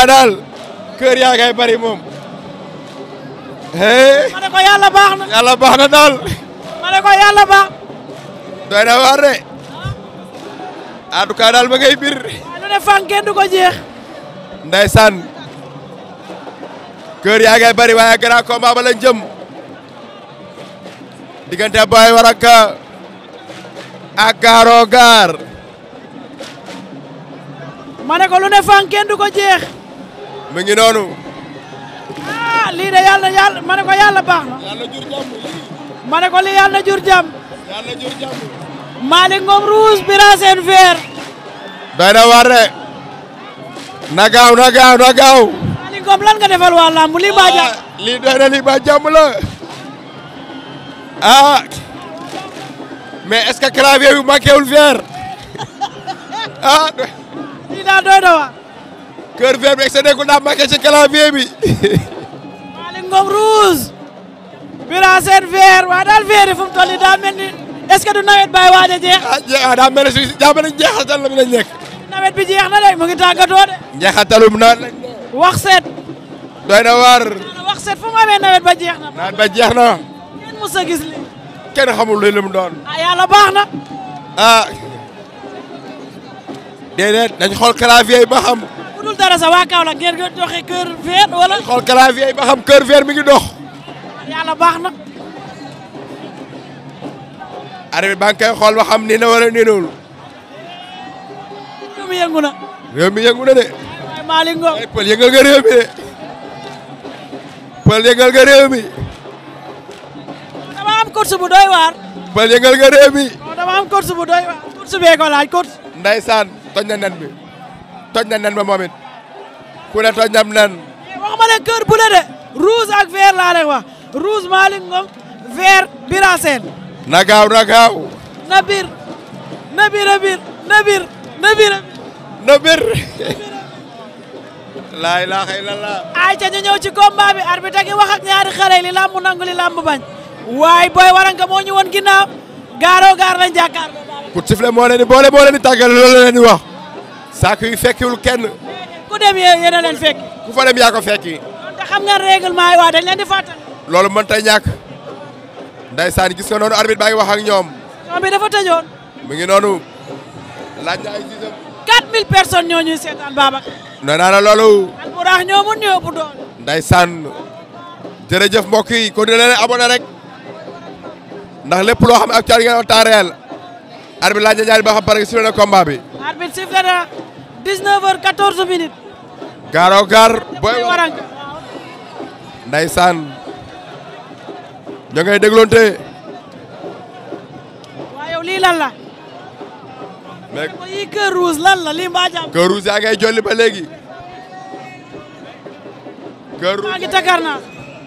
cas daal kër yaa ngay bari moom hey ma ne ko yàlla baax na yàlla baax na daal ma ne ko yàlla baax doy na waar de en tout cas daal ma ngay bir waaye lu ne fànn kenn du ko jeex ndeysaan kër yaa ngay bari waaye grand combat ba lañ jëm diggante Boy Waraka ak Garo Gare ma ne ko lu ne fànn kenn du ko jeex mu ngi noonu ah lii de yàlla yàlla ma ne ko yàlla baax na yàlla jur jàmm ma ne ko lii yàlla jur jàmm yàlla jur jàmm Malick Ngom rouge Bira Sène vert doy na waar de na gaaw na gaaw na gaaw Malick Ngom lan nga defal waa lamb lii baa jàmm Ah, lii doy na lii ba jàmm la ah mais est-ce que clavier bi manqué wul vert ah lii daal doy na waa cœur vert bi excédé ko daa manqué ci clavier bi Malick Ngom rouge Bira Sène vert waa daal vert yi fu mu toll nii daa mel ni est ce que du nawet bay waaj a jeex ah je ah daa mel ne si daa mel ne njeexatal la bi lañ nekk nawet bi jeex na de mu ngi tàggatoo de njeexatalum naan lañ wax seet doy na waar wax seet fu mu amee nawet ba jeex na naan ba jeex na kenn mus a gis li kenn xamul luy lim doon ah yàlla baax na ah déedéet dañ xool clavier yi ba xam bu dul dara sa waa Kaolack ngeen nga doxee kër vert wala xool clavier yi ba xam cœur vert mi ngi dox yàlla baax na arbitre baa ngi koy xool ba xam nii na wala niinul réew mi yëngu na réew mi yëngu na de waaye Malick Ngom ay pël yëngal nga réew mi de pël yëngal nga réew mi dama am course bu doy waar pël yëngal nga réew mi non dama am course bu doy waar course bee ko laaj course ndaysaan toj na nen bi toj na nen ba moom it ku ne toj na nen waxuma leen kër bu la de rouge ak vert laa leen wax rouge Malick Ngom vert Bira Sène na gaaw na gaaw na bir na bir a bir na bir na bir a bir na bir laa ilaaha illallah ay ca ñu ñëw ci combat bi arbitre gi wax ak ñaari xale yi li làmb nangu li làmb bañ waaye Boy Waranka moo ñu woon ginnaaw gaaroo gaar lañ jàkkaarloo ku sifle moo leen di boole moo leen di tàggale loolu la leen di wax saako yi fekkiwul kenn ku dem yee yéen a leen fekk ku fa dem yaa ko fekki te xam nga règlement yi waa dañ leen di fàttali loolu mën tay ñàkk ndaysaan gis nga noonu arbitre baa ngi wax ak ñoom ñoom bi dafa tëjoon mu ngi noonu laaj na ay gisam 4000 personnes ñoo ñuy seetaan Babacar nee naa la loolu alburaax ñoo mun ñoo ëpp doole ndaysaan jërëjëf mbokk yi kon dina leen abonné rek ndax lépp loo xam ne actualité ngeen wax temps réel arbitre laaj na ñaari ba xam pare nga na combat bi arbitre sifflé na 19 heures 14 minutes gaaro gaar Boy Boy Waranka ndaysaan ñoo ngay dégloonte waaw yow lii lan la mais ko yii kër rouge lan la lii mbaa jàmm kër rouge yaa ngay jolli ba léegi kër maa rouge ngi takar naa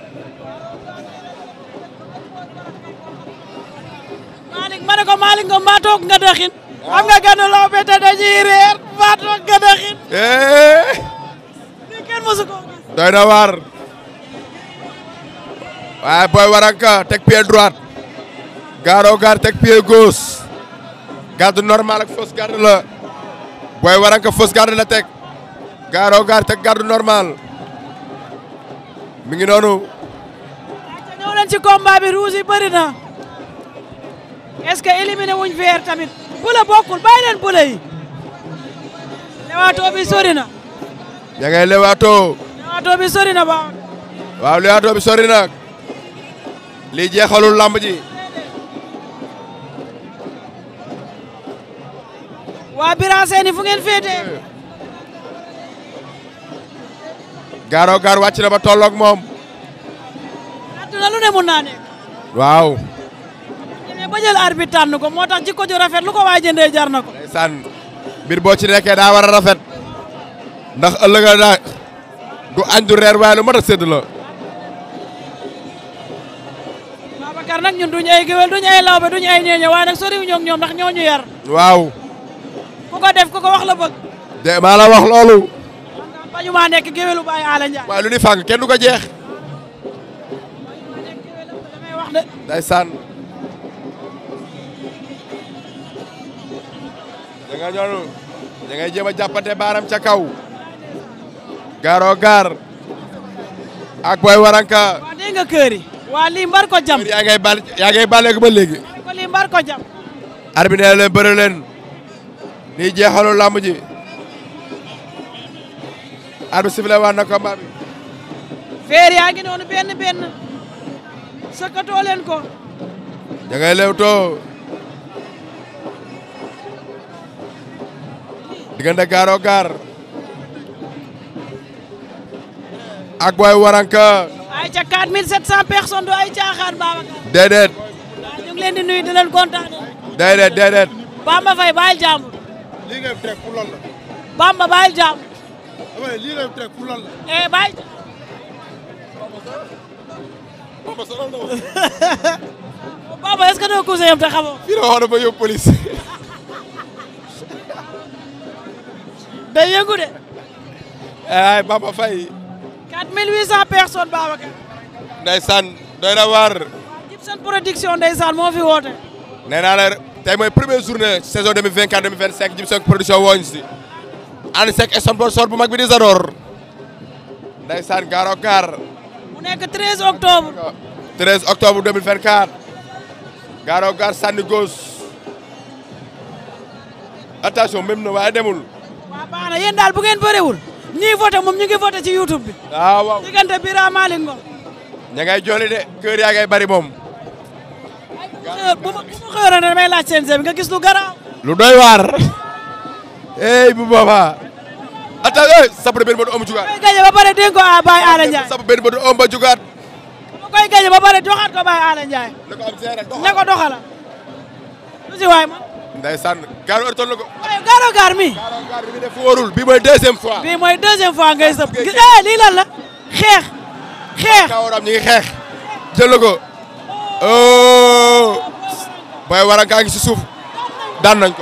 Malick ma ne ko Malick Ngom maa toog nga dëxin xam nga gën a law bete dañuy reer maa toog nga dëxin eh lii kenn mosu ko gis doy na waar waaye Boy Waranka teg pied droite gaaro gaar teg pied gauche garde normal ak fausse garde la Boy Waranka fausse garde la teg gaaro gaar teg garde normal mi ngi noonu te ñëw leen ci combat bi rouge yi bëri na est-ce que éliminé wuñ vert tamit bula bokkul bàyyi leen bula yi lewaatoo bi sori na ña ngay lewaatoo lewaatoo bi sori na ba waaw lewaatoo bi sori nag lii jeexalul lamb ji waa Bira Sène fu ngeen féetee gaaro gaar wàcc na ba tolloog moom àdduna lu ne mun naa nekk waaw mais ba jël arbitre tànn ko moo tax jikko ju rafet lu ko waay jëndee jar na ko ndeysaan mbir boo ci nekkee daa war a rafet ndax ëllëg daa du añ du reer waaye lu mat a sédd la Babacar nag ñun duñu ay géwél duñu ay lawbe duñu ay ñeeño waaye nag soriwuñu ak ñoom ndax ñoo ñu yar waaw ku ko def ku ko wax la bëgg de maa la wax loolu bañu maa nekk géwélu Baye Ala Ndiaye waaye lu ni fàng kenn du ko jeex damay wax de ndeysaan da nga ñoonu da ngay jéem a jàppante baaram ca kaw Garo Gare ak Boy Waranka waa dégg nga kër yi waa lii mbar ko jam yaa ngay bal yaa ngay bàlleegu ba léegi ko lii mbar ko jam arbitre nee na leen bëre leen lii jeexalu làmb ji arbitre sifflé waat na combat bi feer yaa ngi noonu benn benn sëkkatoo leen ko da ngay lewtoo diggante Garo Gare ak Boy Waranka ay ca 4700 personnes du ay caaxaan Babacar déedéet waaw ñu ngi leen di nuyu di leen kontaane déedéet déedéet Bamba Faye bàyyil jàmbur lii ngay teg pour lan la Bamba bàyyil jàmbur dama ne lii ngay teg pour lan la eh bàyyil Bamba sonal na ma Bamba est-ce que doo cousin yam te xamoo fii la waxoon na ba yóbbu police day yëngu de ay Bamba Faye 4800 personnes Babacar ndeysaan doy na waar Gibson production ndeysaan moo fi woote nee naa la tey mooy première journée saison 2024 2025 Jimson production wooñ si ànd seeg sponsor bu mag bi di Zador ndeysaan Garo Gare mu nekk 13 octobre 13 octobre 2024 Garo Gare sànni gauche attention même na waaye demul waaw baax na yéen daal bu ngeen bëriwul ñii voté moom ñu ngi voté ci YouTube bi waaw waaw diggante Bira Malick Ngom ña ngay jooli de kër yaa ngay bari moom xëy bu ma bu ma xëyoon ne damay laaj CNG bi nga gis lu garaaw lu doy waar ey bu boobaa attention sapre benn ba du ëmb jugaat koy gañe ba pare dénk ko a Baye Ala Ndiaye sapre benn ba du ëmb jugaat ma koy gañe ba pare joxaat ko Baye Ala Ndiaye na ko am seere ne ko doxala lu si waay man ndeysaan Garo ërtoon na ko waaye Garo Gare mi Garo Gare bi def wóorul bi mooy deuxième fois bii mooy deuxième fois ngay sëb gis eh lii lan la xeex xeex kawaram ñi ngi xeex jël na ko oh Boy Waranka ngi si suuf daan nañ ko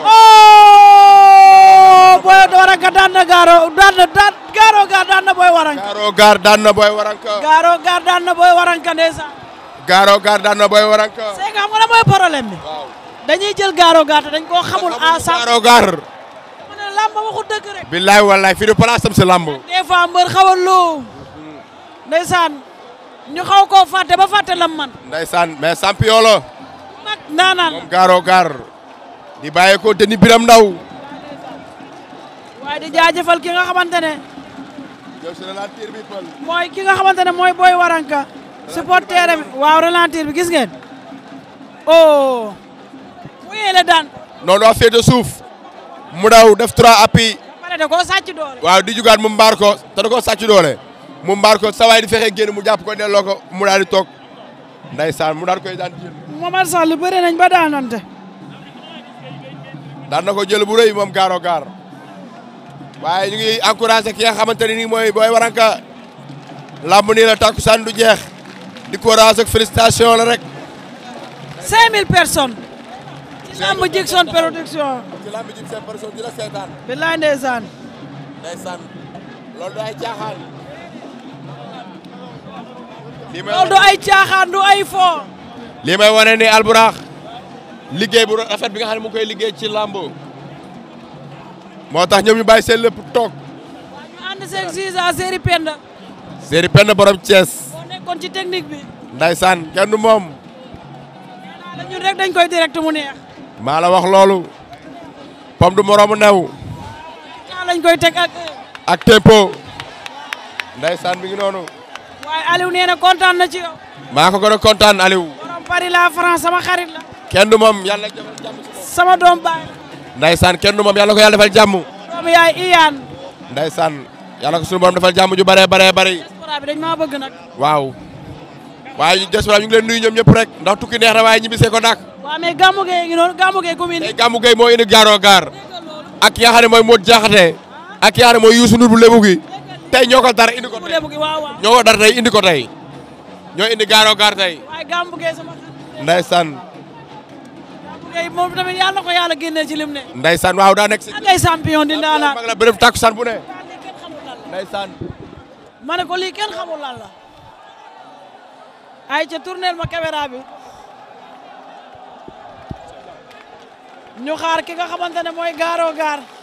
oh Boy Waranka daan na Garo daan na daan Garo Gare daan na Boy Waranka Garo Gare daan na Boy Waranka Garo Gare daan na Boy Waranka ndeysaan Garo Gare daan na Boy Waranka c'est que xam nga la mooy problème bi waaw dañuy jël Garo Gare te dañ koo xamul à cent Garo Gare mu ne làmb waxu dëgg rek billaay wallaay fii du place am si lamb des fois mbër xawal loo ndeysaan ñu xaw koo fàtte ba fàtte lam man ndeysaan mais champion la mag ndaanaan moom Garo Gare di bàyyi ko te ni biram ndaw waaye di jaajëfal ki nga xamante ne yow si ralentir bi pël mooy ki nga xamante ne mooy Boy Waranka supporter am waaw ralentir bi gis ngeen oh mu yeele daan noonu waa féete suuf mu daw def trois appuis ba pare da koo sàcc doole waaw di jugaat mu mbaar ko te da koo sàcc doole mu mbaar ko sa waay di fexe génn mu jàpp ko delloo ko mu daal di toog ndeysaan mu daal koy daan jël Momar Sall bëre nañ ba daanante daan na ko jël bu rëy moom Garo Gare waaye ñu ngi encouragé ki nga xamante ne nii mooy Boy Waranka lamb nii la takkusaan du jeex di courage ak félicitation la rek 5000 personnes ci lamb Jigson production ci lamb ji seen personne di la seetaan billaay ndeysaan ndeysaan loolu du ay caaxaan lii may loolu du ay caaxaan du ay fo lii may wane ni alburax liggéey bu rafet bi nga xam ne mu ngi koy liggéey ci lamb moo tax ñoom ñu bàyyi seen lépp toog ñu ànd seen sisa série Penda séeri penn borom Thiès boo nekkoon ci technique bi ndaysaan kenn du moom la ñun rek dañ koy direct mu neex maa la wax loolu pom du moroomu new kaa lañ koy teg ak ak tempo ndaysaan mi ngi noonu waaye Aliou nee na kontaan na ci yow maa ko gën a kontaan Aliou borom Paris la France sama xarit la kenn du moom yàlla defal jàmm si moom sama doom baay ndaysaan kenn du moom yàlla ko yàlla defal jàmm doomu yaay Iyane ndaysaan yàlla ko suñu borom defal jàmm ju bëree bëree bëri diaspora bi dañ maa bëgg nag waaw waaye ñu diaspora ñu ngi leen nuyu ñoom ñëpp rek ndax tukki neex na waaye ñibbisee ko nak waaw mais gàmmu gee ngi noonu gàmmu gee commune tey Gamou Gueye moo indi Garo Gare ak ki nga xam ne mooy Modou Diakhaté ak ki nga xam ne mooy Youssou Ndour bu lébu gi tey ñoo ko dara indi ko mu tey lebu gi waaw waaw ñoo ko dara tey indi ko tey ñoo indi Garo Gare tey waaye gàmmu gee sama xarit ndaysaan gàmmu gee moom tamit yàlla ko yàlla génnee ci lim ne ndaysaan waaw daa nekk si ak ay champion di ndaanaan mag la bërëb takkusaan bu ne lii kenn xamul lan la ndaysaan ma ne ko lii kenn xamul lan la ay ca tourneel ma caméra bi ñu xaar ki nga xamante ne mooy Garo Gare